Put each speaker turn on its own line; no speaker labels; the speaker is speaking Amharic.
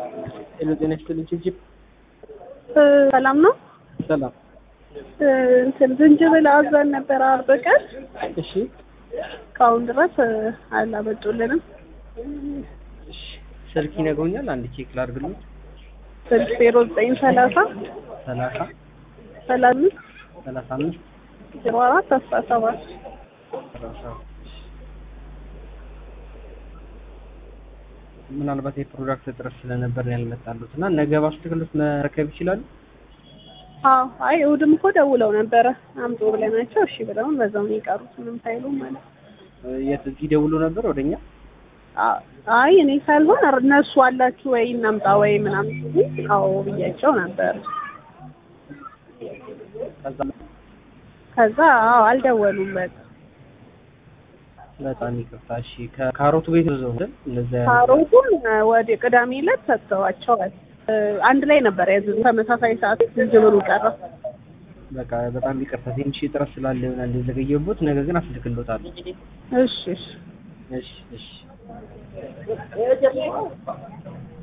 ሄሎ ጤና ይስጥልኝ ችብችብ
ሰላም ነው።
ሰላም
እንትን ዝንጅብል አዘን ነበር አርብ ቀን
እሺ
እስካሁን ድረስ አላመጡልንም።
እሺ ስልክ ይነግሩኛል አንድ ቼክ ላድርግልኝ
ስልክ ዜሮ ዘጠኝ ሰላሳ
ሰላሳ
ሰላሳ አምስት
ሰላሳ አምስት
ዜሮ አራት አስራ ሰባት
ሰላሳ ምናልባት የፕሮዳክት እጥረት ስለነበር ነው ያልመጣሉት እና ነገ ባስልክሎት መረከብ ይችላሉ
አዎ አይ እሑድም እኮ ደውለው ነበረ አምጡ ብለናቸው እሺ ብለውን በዛው ነው የቀሩት ምንም ሳይሉ ማለት ነው።
የት እዚህ ደውሎ ነበር ወደኛ
አ- አይ እኔ ሳልሆን እነሱ አላችሁ ወይ እናምጣ ወይ ምናምን ሲሉኝ አዎ ብያቸው ነበር።
ከዛ
ከዛ አዎ አልደወሉም በቃ
በጣም ይቅርታ እሺ ከካሮቱ ቤት ነው ዘው እንደዛ ያለ
ካሮቱን ወደ ቅዳሜ ዕለት ሰጥተዋቸዋል። እ፣ አንድ ላይ ነበር ያዘዙት ተመሳሳይ ሰዓት ዝንጅብሉ ቀረ።
በቃ በጣም ይቅርታ ትንሽ እጥረት ስላለ ይሆናል የዘገየሁት ነገ ግን አስልክሎታለሁ
እሺ እሺ
እሺ እሺ